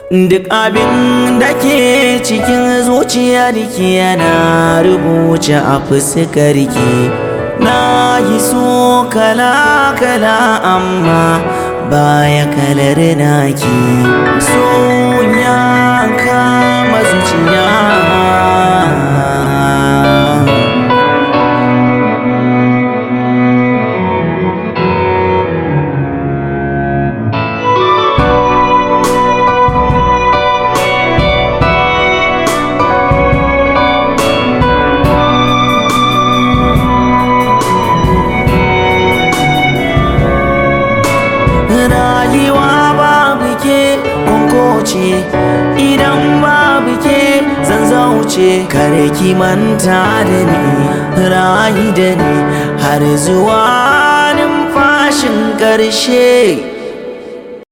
Duk abin da ke cikin zuciyarki yana rubuce a fuskarki Na yi so kala-kala amma baya kalar naki So ya kama zuciya rayuwa babu ke ce idan babu ke zan zauce kare ki manta da ni rayu da ni har zuwa numfashin ƙarshe